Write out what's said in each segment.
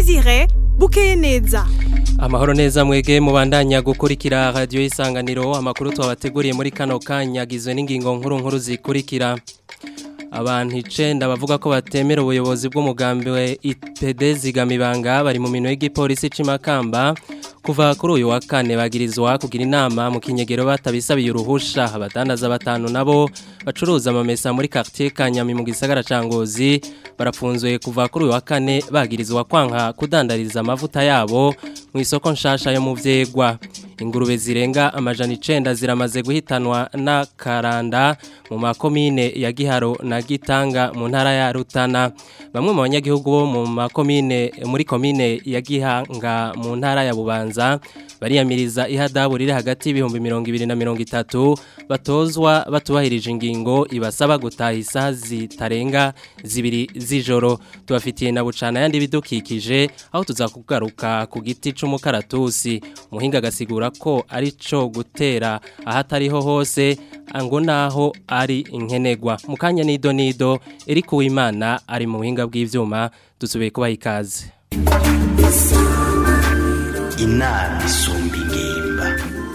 Desire bukeye neza Amahoro neza mwege mubandanya gukurikira radio isanganiro amakuru twabateguriye muri kano kanya gizwe n'ingingo nkuru nkuru zikurikira abantu icenda bavuga ko batemera ubuyobozi bw'umugambi wa IPD zigamibanga bari mu minwe y'igipolisi c'imakamba kuva kuri uyu wa kane bagirizwa kugira inama mu kinyegero batabisabiye uruhusha abadandaza batanu nabo bacuruza amamesa muri quartier Kanyami mu gisagara ca Ngozi barapfunzwe kuva kuri uyu wa kane bagirizwa kwanka kudandariza amavuta yabo mu isoko nshasha yo mu vyegwa ingurube zirenga amajana icenda ziramaze guhitanwa na karanda mu makomine ya Giharo na Gitanga mu ntara ya Rutana bamwe mu banyagihugu bo mu makomine muri komine ya Gihanga mu ntara ya Bubanza bariyamiriza ihadabu riri hagati y'ibihumbi 200 na 30 batozwa batubahirije ingingo ibasaba gutaha isaha zitarenga zibiri z'ijoro tubafitiye na bucana yandi bidukikije aho tuzakugaruka ku giti c'umukaratusi muhinga agasigura ko ari cyo gutera ahatariho hose ngo naho ari inkenegwa mu kanya nido nido eri kuwimana ari mu buhinga bw'ivyuma dusubiye kubaha ikaze inama isumba ingimba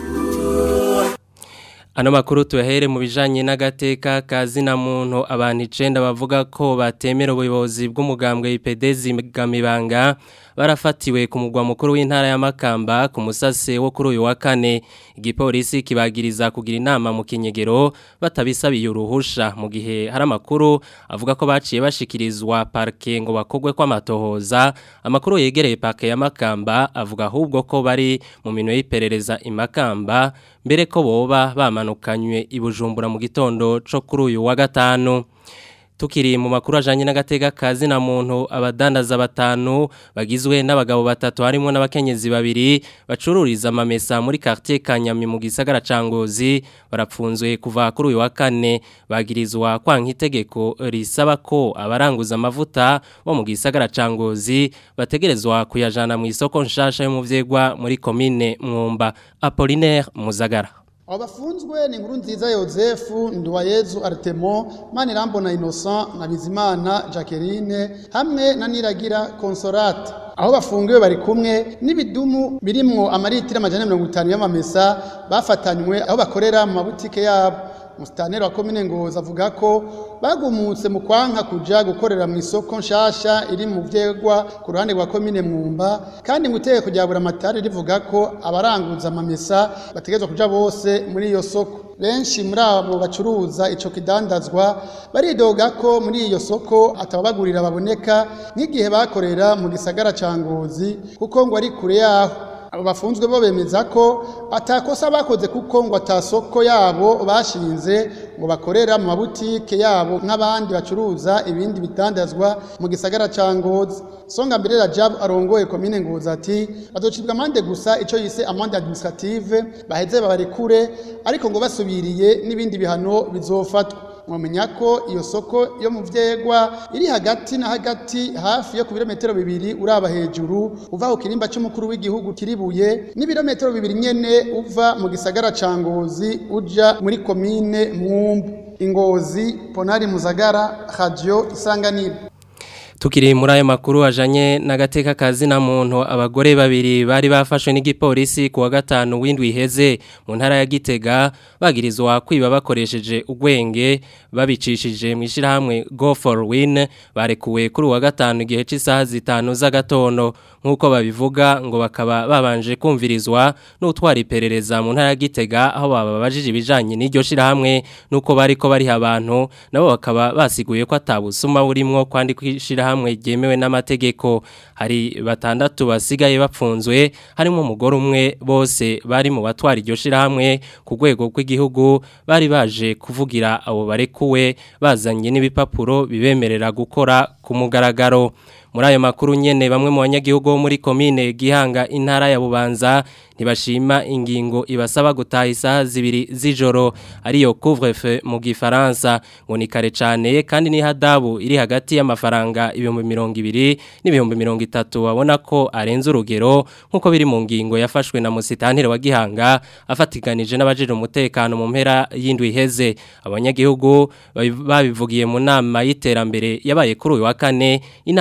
Ano makuru tuyahere mu bijanye n'agateka kazina muntu abantu icenda bavuga ko batemera ubuyobozi bw'umugambwe IPD zigamibanga barafatiwe ku mugwa mukuru w'intara ya Makamba ku musase wo kuri uyu wa kane igipolisi kibagiriza kugira inama mu kinyegero batabisabiye uruhusha mu gihe hari amakuru avuga ko baciye bashikirizwa parke ngo bakogwe kw'amatohoza amakuru yegereye parke ya Makamba avuga ahubwo ko bari mu minwe y'iperereza imakamba mbere ko boba bamanukanywe ibujumbura mu gitondo co kuri uyu wa gatanu Tukiri mu makuru ajanye n'agateka kazi na muntu abadandaza batanu bagizwe n'abagabo batatu harimo n'abakenyezi babiri bacururiza amamesa muri quartier Kanyami mu gisagara ca Ngozi barapfunzwe kuva kuri uyu wa kane bagirizwa kwanka itegeko risaba ko abaranguza amavuta bo mu gisagara ca Ngozi bategerezwa kuyajana mu isoko nshasha yo mu vyegwa muri commune Mwumba Apollinaire Muzagara abo bafunzwe ni inkuru nziza yosefu nduwayezu aritemo manirambona innocent na bizimana jacqueline hamwe na niragira consolate aho bafungiwe bari kumwe n'ibidumu birimwo amaritiro amajana mirongo itanu y'amamesa bafatanywe aho bakorera mu mabutike yabo musitaneri wa komine ngozi avuga ko bagumutse mu kwanka kuja gukorera mu isoko nshasha iri mu vyegwa ku ruhande rwa komine mwumba kandi ngo itegeko rya buramatari rivuga ko abaranguza amamesa bategerezwa kuja bose muri iyo soko benshi muri abo bacuruza ico kidandazwa baridoga ko muri iyo soko atababagurira baboneka nk'igihe bakorera mu gisagara ca ngozi kuko ngo ari kure yaho abo bafunzwe bo bemeza ko atakosa bakoze kuko ngo atasoko yabo bashinze ngo bakorera mu mabutike yabo nk'abandi bacuruza ibindi bitandazwa mu gisagara ca Ngozi Songa mbere Rajab arongoye komine Ngozi ati bazocibwa amande gusa ico yise amande administrative baheze babarekure ariko ngo basubiriye n'ibindi bihano bizofatwa mwamenya ko iyo soko yo mu vyegwa iri hagati na hagati hafi yo ku birometero bibiri uraba hejuru uva ku kirimba c'umukuru w'igihugu kiribuye n'ibirometero bibiri nyene uva mu gisagara ca Ngozi uja muri komine Mwumbu Ingozi Ponari Muzagara Radio Isanganiro Tukiri muri ayo makuru ajanye n'agateka kazi na muntu abagore babiri bari bafashwe n'igipolisi ku wa gatanu w'indwi iheze mu ntara ya Gitega bagirizwa kwiba bakoresheje ugwenge babicishije mu ishirahamwe Go for Win barekuwe kuri wa gatanu igihe cy'isaha zitanu z'agatondo nk'uko babivuga ngo bakaba babanje kumvirizwa n'utwara iperereza mu ntara ya Gitega aho bababajije ibijanye n'iryo shirahamwe nuko bariko bari abantu nabo bakaba basiguye ko atabusuma burimwo kwandika ishirahamwe ryemewe n'amategeko hari batandatu basigaye bapfunzwe harimo umugore umwe bose bari mu batwara iryo shirahamwe ku rwego rw'igihugu bari baje kuvugira abo barekuwe bazanye n'ibipapuro bibemerera gukora ku mugaragaro muri ayo makuru nyene bamwe mu banyagihugu bo muri komine Gihanga intara ya Bubanza ntibashima ingingo ibasaba gutaha isaha zibiri z'ijoro ariyo couvre-feu mu gifaransa ngo ni kare cyane kandi ni hadabu iri hagati y'amafaranga ibihumbi mirongo ibiri n'ibihumbi mirongo itatu wabona ko arenze urugero nk'uko biri mu ngingo yafashwe na musitantire wa Gihanga afatiganije n'abajije umutekano mu mpera y'indwi iheze abanyagihugu babivugiye mu nama y'iterambere yabaye kuri uyu wa kane inama yahavuye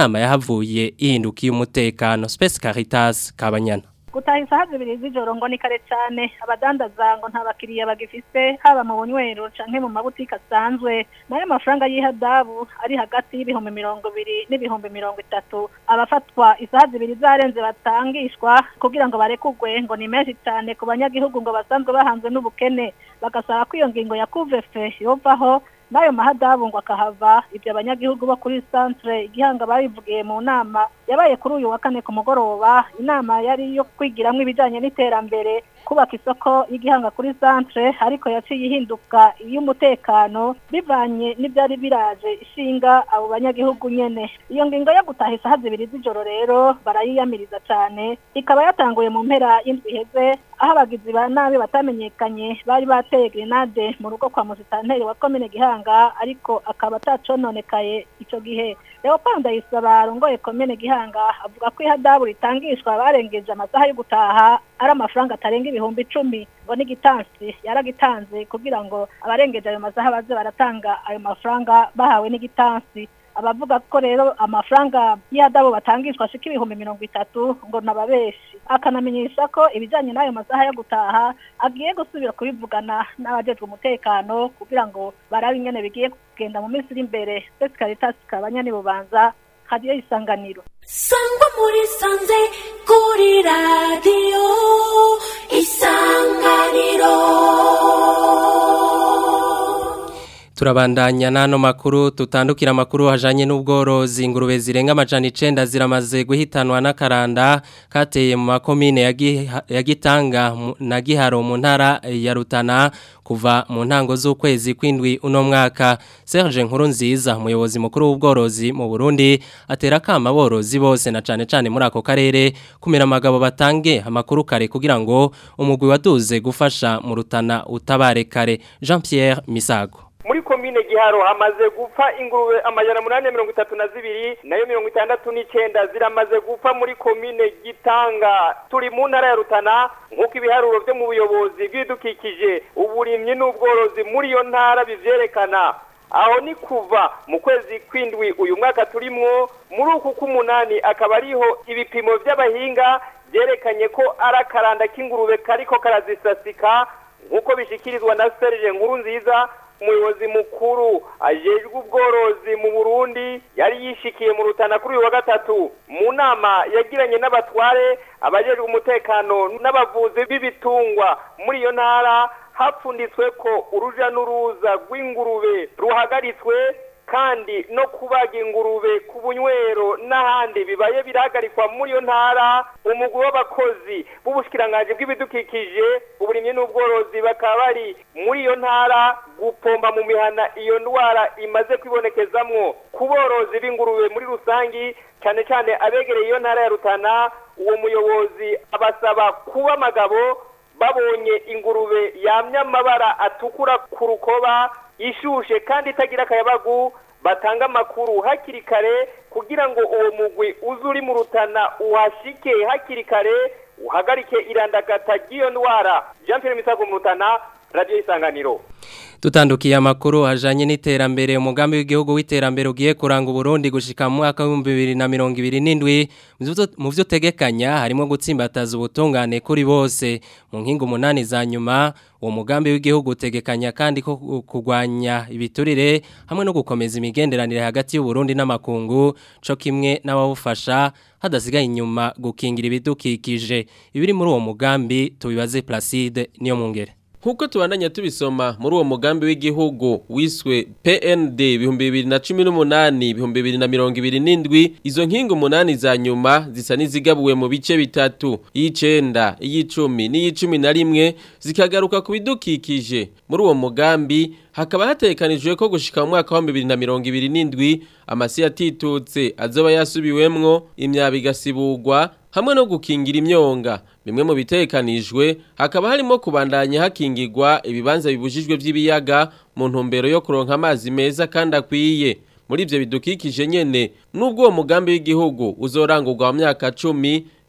yahavuye ihindukiye umutekano Space Caritas Kabanyana gutaha isaha zibiri z'ijoro ngo ni kare cyane abadandaza ngo nta bakiriya bagifise haba mu bunywero canke mu mabutike asanzwe nayo mafaranga y'ihadabu ari hagati y'ibihumbi mirongo ibiri n'ibihumbi mirongo itatu abafatwa isaha zibiri zarenze batangishwa kugira ngo barekugwe ngo ni menshi cyane ku banyagihugu ngo basanzwe bahanzwe n'ubukene bagasaba ko iyo ngingo ya kuvefe yovaho n'ayo mahadabu ngo akahava ibyo abanyagihugu bo kuri centre igihanga babivugiye mu nama yabaye kuri uyu wa kane ku mugoroba inama yari iyo kwigiramo ibijyanye n'iterambere kubaka isoko y'igihanga kuri centre ariko yaciye ihinduka iy'umutekano bivanye n'ibyari biraje ishinga abo banyagihugu nyene iyo ngingo yo gutaha isaha zibiri z'ijoro rero barayiyamiriza cyane ikaba yatanguye mu mpera y'indwi iheze aho abagizi ba nabi batamenyekanye bari bateye grenade mu rugo kwa musitanteri wa komine gihanga ariko akaba atacononekaye icyo gihe leopold ndayisaba arongoye komine gihanga avuga ko ihadabu ritangishwa barengeje amasaha yo gutaha ari amafaranga atarenga ibihumbi icumi ngo n'igitansi yaragitanze kugira ngo abarengeje ayo masaha baze baratanga ayo mafaranga bahawe n'igitansi abavuga ko rero amafaranga y'ihadabu batangishwa ashika ibihumbi mirongo itatu ngo nababeshi akanamenyesha ko ibijyanye n'ayo masaha yo gutaha agiye gusubira kubivugana n'abajejwe umutekano kugira ngo barabe ingene bigiye kugenda mu minsi iri imbere ndetse caritas kabanya bubanza hadiyo isanganiro sangwa muri sanze kuri radiyo isanganiro Turabandanya nano makuru tutandukira makuru hajanye n'ubworozi ingurube zirenga amajana 9 ziramaze guhitanwa n'akaranda kateye mu makomine ya Gitanga na Giharo mu ntara ya Rutana kuva mu ntango z'ukwezi kwindwi uno mwaka Serge Nkuru nziza umuyobozi mukuru w'ubworozi mu Burundi atera kama borozi bose na cane cane muri ako karere kumera amagabo batange amakuru kare kugira ngo umugwi waduze gufasha mu Rutana utabare kare Jean Pierre Misago muri komine giharo hamaze gupfa ingurube amajana munani mirongo itatu na zibiri nayo mirongo itandatu n'icenda ziramaze gupfa muri komine gitanga turi mu ntara ya rutana nk'uko ibiharuro vyo mu buyobozi bw'ibidukikije uburimyi n'ubworozi muri iyo ntara bivyerekana aho ni kuva mu kwezi kwindwi uyu mwaka turimwo muri uku k'umunani akaba ariho ibipimo vy'abahinga vyerekanye ko ari akaranda k'ingurube kariko karazisasika nk'uko bishikirizwa na serge nkuru nziza umuyobozi mukuru ajejwe ubworozi mu Burundi yari yishikiye mu rutana kuri uyu wa gatatu mu nama yagiranye n'abatware abajejwe umutekano n'abavuzi b'ibitungwa muri iyo ntara hapfunditswe ko uruja n'uruza rw'ingurube ruhagaritswe kandi no kubaga ingurube ku bunywero n'ahandi bibaye birahagarikwa muri iyo ntara umugwi w'abakozi b'ubushikiranganji bw'ibidukikije uburimyi n'ubworozi bakaba bari muri iyo ntara gupomba mu mihana iyo ndwara imaze kwibonekezamwo ku borozi b'ingurube muri rusangi cyane cyane abegereye iyo ntara ya rutana uwo muyobozi abasaba kuba amagabo babonye ingurube yamye amabara atukura ku rukoba ishushe kandi itagira akayabagu batanga amakuru hakiri kare kugira ngo uwo mugwi uze uri mu rutana uhashike hakiri kare uhagarike irandagata ry'iyo ndwara jean pierre misago mu rutana radiyo isanganiro Tutandukiye amakuru hajanye n'iterambere umugambi w'igihugu w'iterambere ugiye kuranga Burundi gushika mu mwaka wa 2027 mu byo tegekanya harimo gutsimbataza ubutungane kuri bose mu nkingo umunani za nyuma uwo mugambi w'igihugu utegekanya kandi ko kugwanya ibiturire hamwe no gukomeza imigenderanire hagati y'u Burundi n'amakungu co kimwe n'abawufasha hadasigaye inyuma gukingira ibidukikije ibiri muri uwo mugambi tubibaze Placide niyo mungere Nkuko tubandanya tubisoma muri uwo mugambi w'igihugu wiswe PND bihumbi bibiri na cumi n'umunani ibihumbi bibiri na mirongo ibiri n'indwi izo nkingo umunani za nyuma zisa n'izigabuwe mu bice bitatu iy'icenda iy'icumi n'iy'icumi na rimwe zikagaruka ku bidukikije muri uwo mugambi hakaba hatekanijwe ko gushika mu mwaka wa bibiri na mirongo ibiri n'indwi amasi yatitutse azoba yasubiwemwo imyaba igasiburwa hamwe no gukingira imyonga bimwe mu bitekanijwe hakaba harimo kubandanya hakingirwa ibibanza bibujijwe by'ibiyaga mu ntumbero yo kuronka amazi meza kandi akwiye muri ibyo bidukikije nyene nubwo uwo mugambi w'igihugu uzorangurwa mu myaka cumi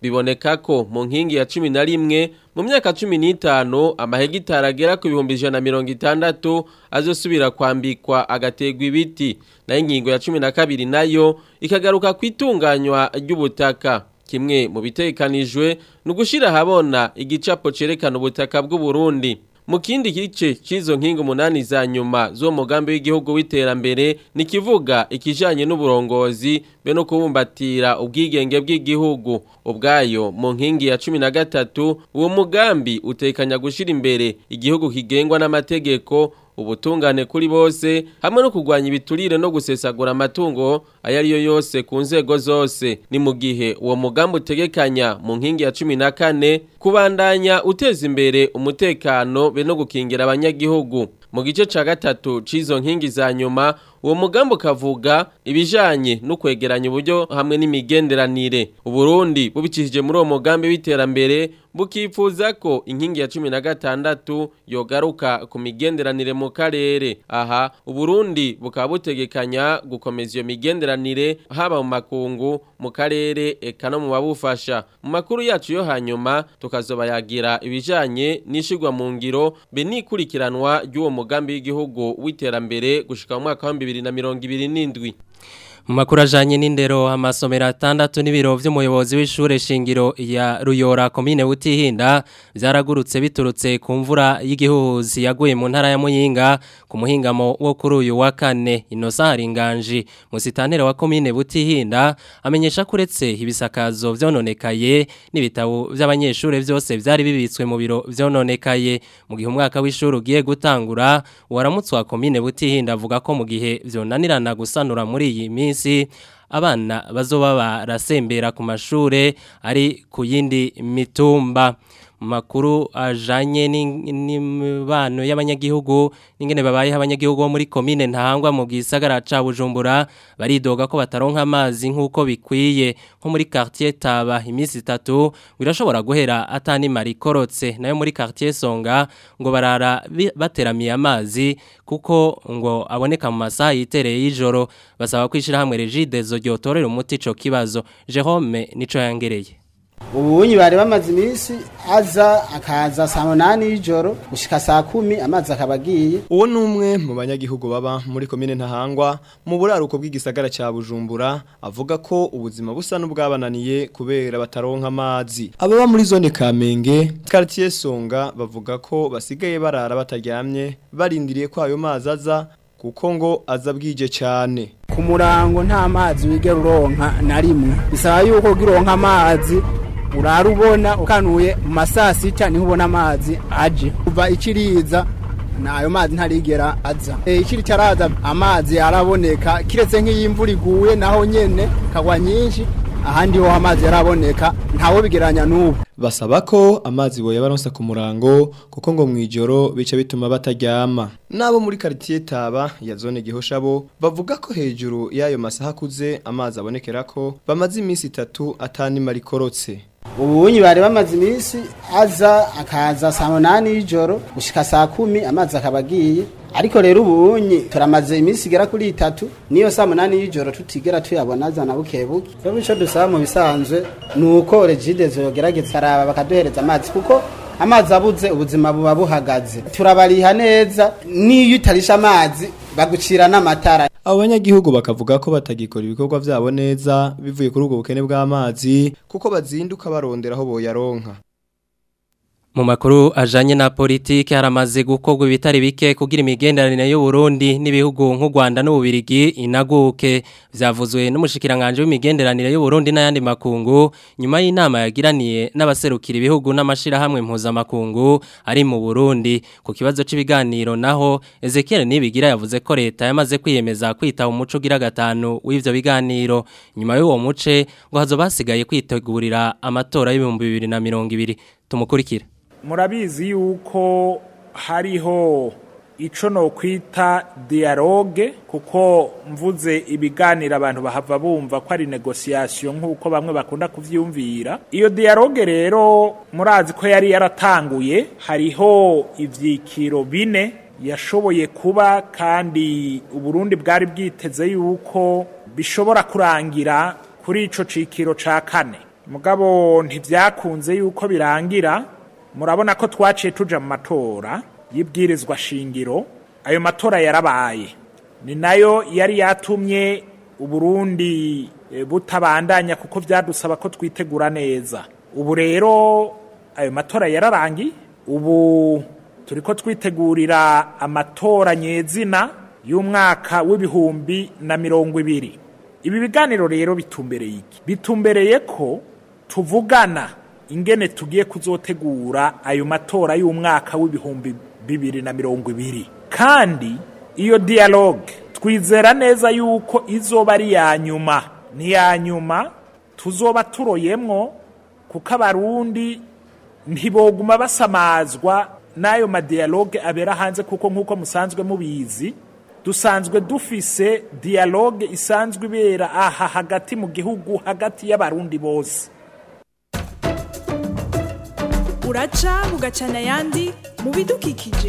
biboneka ko mu nkingi ya cumi na rimwe mu myaka cumi n'itanu amahegitari agera ku bihumbi ijana na mirongo itandatu azosubira kwambikwa agategwa ibiti nayo ingingo ya cumi na kabiri nayo ikagaruka ku itunganywa ry'ubutaka kimwe mu bitekanijwe ni ugushyira ahabona igicapo cyerekana ubutaka bw'u Burundi mu kindi gice cy'izo nkingi umunani za nyuma zo mugambi w'igihugu w'iterambere ni kivuga ikijanye n'uburongozi be no kubumbatira ubwigenge bw'igihugu ubwayo mu nkingi ya cumi na gatatu uwo mugambi utekanya gushyira imbere igihugu kigengwa n'amategeko ubutungane kuri bose hamwe no kurwanya ibiturire no gusesagura amatungo ayo ari yo yose ku nzego zose ni mu gihe uwo mugambi utegekanya mu nkingi ya cumi na kane kubandanya uteza imbere umutekano be no gukingira abanyagihugu mu gice ca gatatu c'izo nkingi za nyuma uwo mugambi ukavuga ibijanye no kwegeranya uburyo hamwe n'imigenderanire uburundi bubicishije muri uwo mugambi w'iterambere bukifuza ko inkingi ya cumi na gatandatu yogaruka ku migenderanire mu karere aha uburundi bukaba butegekanya gukomeza iyo migenderanire haba mu makungu mu karere eka no mu babufasha mu makuru yacu yo hanyuma tukazobayagira ibijanye n'ishigwa mu ngiro be n'ikurikiranwa ry'uwo mugambi w'igihugu w'iterambere gushika mu mwaka wa bibiri na mirongo ibiri n'indwi mu makuru ajanye n'indero amasomero atandatu n'ibiro vy'umuyobozi w'ishure shingiro ya Ruyora komine Butihinda vyaragurutse biturutse ku mvura y'igihuhuzi yaguye mu ntara ya Muyinga ku muhingamo wo kuri uyu wa kane Innocent Haringanji musitantere wa komine Butihinda amenyesha kuretse ibisakazo vyononekaye n'ibitabo vy'abanyeshure vyose vyari bibitswe mu biro vyononekaye mu gihe umwaka w'ishuri ugiye gutangura waramutswa komine Butihinda avuga ko mu gihe vyonanirana gusanura muri iyi minsi minsi abana bazoba barasembera ku mashure ari ku yindi mitumba makuru ajanye n'imibano y'abanyagihugu n'ingene babaye abanyagihugu bo muri komine ntahangwa mu gisagara ca Bujumbura baridoga ko bataronka amazi nkuko bikwiye nko muri quartier Taba imisi itatu birashobora guhera atani marikorotse nayo muri quartier Songa ngo barara bateramiye amazi kuko ngo aboneka mu masaha yitereye y'ijoro basaba kwishira hamwe Regidezo ryotorera umuti ico kibazo Jerome nico yangereye ubunyi bari bamaze iminsi aza akaza saa munani y'ijoro gushika saa kumi amazi akaba agiye uwo ni umwe mu banyagihugu baba muri komine ntahangwa mu buraruko bw'igisagara cya bujumbura avuga ko ubuzima busa n'ubwabananiye kubera bataronka amazi ababa muri zone kamenge quartier songa bavuga ko basigaye barara bataryamye barindiriye ko ayo mazi aza kuko ngo aza bwije cyane ku murango nta mazi wigera uronka na rimwe bisaba yuko ugironka amazi urarubona ukanuye mu masaa sita niho ubona amazi aje kuva ikiriza nayo mazi ntarigera aza e, ikiri cyaraza amazi araboneka kiretse nk'iyo imvura iguye naho nyene kagwa nyinshi ahandi ho amazi yaraboneka ntawo bigeranya n'ubu basaba ko amazi boye baronsa ku murango kuko ngo mwijoro bice bituma bataryama nabo muri quartier Taba ya zone Gihoshabo bavuga ko hejuru yayo masaha kuze amazi abonekera ko bamaze iminsi itatu atani marikorotse ubunyi bari bamaze iminsi aza akaza saa munani y'ijoro gushika saa kumi amazi akaba agiye ariko rero ubunyi turamaze iminsi igera kuri itatu niyo saa munani y'ijoro tutigera tuyabona azana buke buke rero icyo dusaba mu bisanzwe ni uko regidezo yogerageza araba bakaduhereza amazi kuko amazi abuze ubuzima buba buhagaze turabariha neza n'iyo utarisha amazi bagucira n'amatara abo banyagihugu bakavuga ko batagikora ibikorwa byabo neza bivuye kuri ubwo bukene bw'amazi kuko bazinduka barondera aho boyaronka mu makuru ajanye na politiki haramaze gukorwa ibitari bike kugira imigenderanire y'u Burundi n'ibihugu nk'u Rwanda n'ububirigi inaguke vyavuzwe n'umushikiranganje w'imigenderanire y'u Burundi n'ayandi makungu nyuma y'inama yagiraniye n'abaserukira ibihugu n'amashira hamwe impuza makungu ari mu Burundi ku kibazo c'ibiganiro naho Ezekiel Nibigira yavuze ko leta yamaze kwiyemeza kwita umuco gira gatanu w'ivyo biganiro nyuma y'uwo muce ngo hazobasigaye kwitegurira amatora y'ibihumbi bibiri na mirongo ibiri tumukurikire murabizi yuko hariho ico no kwita dialogue kuko mvuze ibiganiro abantu bahava bumva ko ari negotiation nk'uko bamwe bakunda kuvyumvira iyo dialogue rero murazi ko yari yaratanguye hariho ivyikiro bine yashoboye kuba kandi uburundi bwari bwiteze yuko bishobora kurangira kuri ico cikiro ca kane mugabo ntibyakunze yuko birangira murabona ko twaciye tuja mu matora y'ibwirizwa shingiro ayo matora yarabaye ni nayo yari yatumye uburundi eh, butabandanya kuko vyadusaba ko twitegura neza ubu rero ayo matora yararangiye ubu turiko twitegurira amatora nyezina y'umwaka w'ibihumbi na mirongo ibiri ibi biganiro rero bitumbereye iki bitumbereye ko tuvugana ingene tugiye kuzotegura ayo matora y'umwaka w'ibihumbi bibiri na mirongo ibiri kandi iyo dialogue twizera neza yuko izoba ari iya nyuma ni iya nyuma tuzoba turoyemwo kuko abarundi ntiboguma basamazwa n'ayo madialogue abera hanze kuko nk'uko musanzwe mubizi dusanzwe dufise dialogue isanzwe ibera aha hagati mu gihugu hagati y'abarundi bose uraca bugacana ayandi mu bidukikije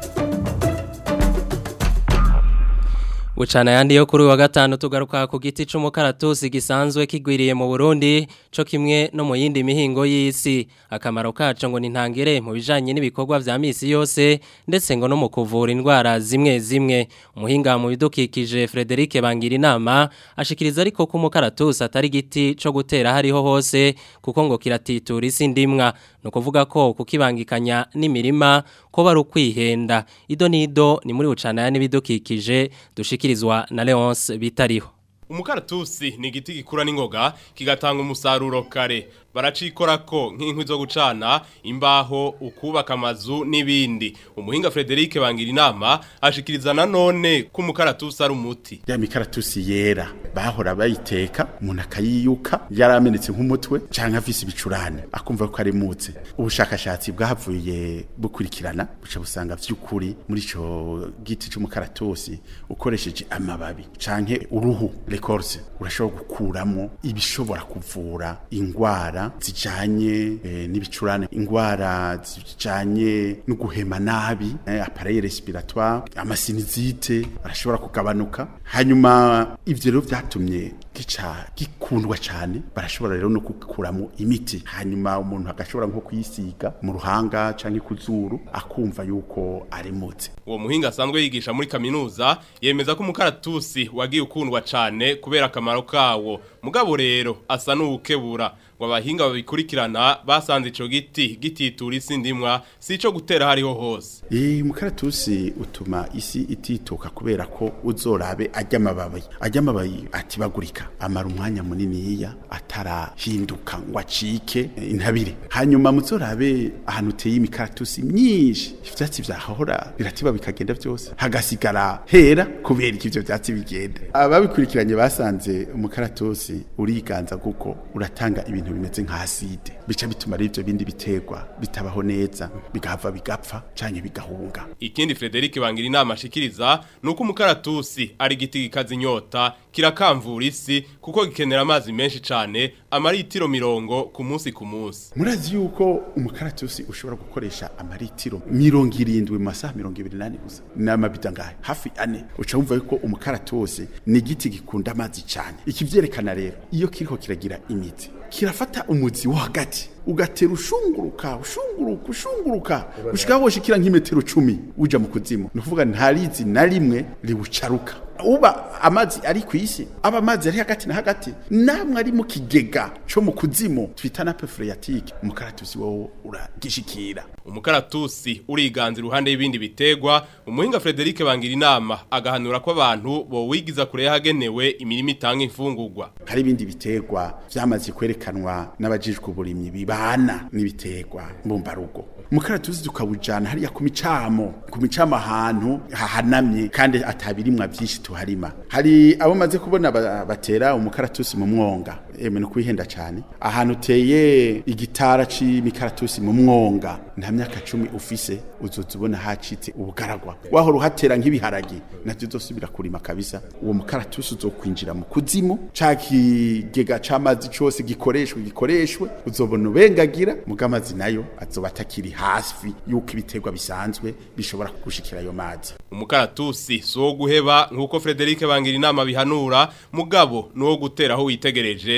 Bucana yandi yo kuri uyu wa gatanu tugaruka ku giti c'umukaratusi gisanzwe kigwiriye mu Burundi co kimwe no mu yindi mihingo y'isi akamaro kaco ngo nintangire mu bijanye n'ibikorwa vya misi yose ndetse ngo no mu kuvura indwara zimwe zimwe umuhinga mu bidukikije Frederic Bangira inama ashikiriza ariko ko umukaratusi atari giti co gutera hariho hose kuko ngo kiratitura isi ndimwa no kuvuga ko kukibangikanya n'imirima ko bari ukwihenda ido nido ni muri bucana yandi bidukikije dushikirizwa na Leonce bitariho umukaratusi ni igiti gikura n'ingoga kigatanga umusaruro kare baracikorako nk'inkwi zo gucana imbaho ukubaka amazu n'ibindi umuhinga Frederic bangira inama ashikiriza nanone ko umukaratusi ari umuti ya mikaratusi yera bahora bayiteka umuntu akayiyuka yaramenetse nk'umutwe canke afise ibicurane akumva ko ari mutse ubushakashatsi bwahavuye bukurikirana buca busanga vy'ukuri muri ico giti c'umukaratusi ukoresheje amababi canke uruhu records urashobora gukuramo ibishobora kuvura ingwara zijanye eh, n'ibicurane ingwara zijanye no guhema nabi eh, appareil respiratoire amasinizite arashobora kugabanuka hanyuma ivyo rero vyatumye gica gikundwa cyane barashobora rero no kukuramo imiti hanyuma umuntu agashobora nko kuyisiga mu ruhanga canke ku zuru akumva yuko ari mutse uwo muhinga asanzwe yigisha muri kaminuza yemeza ko umukaratusi wagiye ukundwa cyane kubera akamaro kawo mugabo rero asa n'uwukebura ngo abahinga babikurikirana basanze ico giti gititura isi ndimwa si ico gutera hariho hose Eh umukaratusi utuma isi itituka kubera ko uzorabe ajya amababi ajya amababi atibagurika amara umwanya munini yiya atarahinduka ngo acike eh, intabire hanyuma muzorabe ahantu uteye imikaratusi myinshi ivyatsi vyahora biratiba bikagenda vyose hagasigara hera kubera ivyo vyatsi bigenda ababikurikiranye basanze umukaratusi uriganza kuko uratanga ibintu bimeze nka acide bica bituma rero ivyo bindi biterwa bitabaho neza bigahava bigapfa canke bigahunga ikindi Frederic bangira inama ashikiriza nuko umukaratusi ari igiti gikaza inyota kirakamvura isi kuko gikenera amazi menshi cane amaritiro mirongo ku munsi ku munsi murazi yuko umukaratusi ushobora gukoresha amaritiro mirongo irindwi mu masaha mirongo ibiri n'ane gusa n'amabita ngahe hafi ane uca wumva yuko umukaratusi ni igiti gikunda amazi cyane ikivyerekana rero iyo kiriko kiragira imizi kirafata umuzi wo hagati ugatera ushunguruka ushunguruka ushunguruka ushika woshikira nk'imetero cumi uja mu kuzimu ni ukuvuga nta rizi na rimwe ribucaruka uba amazi ari ku isi aba amazi ari hagati na hagati namwe ari mu kigega co mu kuzimu twita na phreatique umukaratusi wowo uragishikira umukaratusi uriganza iruhande y'ibindi bitegwa umuhinga Frederic bangira inama agahanura ko abantu bo wigiza kure yahagenewe imirimo itanga imfungurwa hari ibindi bitegwa vyamaze kwerekanwa n'abajijwe uburimyi bibana n'ibitegwa mbumbarugo umukaratusi tukawujana hariya ku micamo ku micamo ahantu hahanamye kandi atabirimwa byinshi tuharima hari abo maze kubona ba- batera umukaratusi mu mwonga eme no kwihenda cyane ahantu uteye igitara c'imikaratusi mu mwonga nta myaka cumi ufise uzoza ubona hacitse ubugaragwa wahora uhatera nk'ibiharage navyo uzosubira kurima kabisa uwo mukaratusi uzokwinjira mu kuzimu ca kigega c'amazi cose gikoreshwe gikoreshwe uzobona ubengagira muga amazi nayo azoba atakiri hafi yuko ibiterwa bisanzwe bishobora gushikira ayo mazi umukaratusi si uwo guheba nk'uko Frederic bangira inama bihanura mugabo ni uwo gutera aho witegereje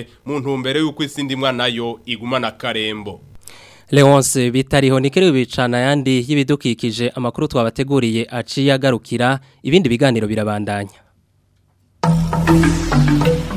mu ntumbero y'uko isi ndimwa nayo igumana karembo Leonce bitariho nikere bicana yandi y'ibidukikije amakuru twabateguriye aciye agarukira ibindi biganiro birabandanya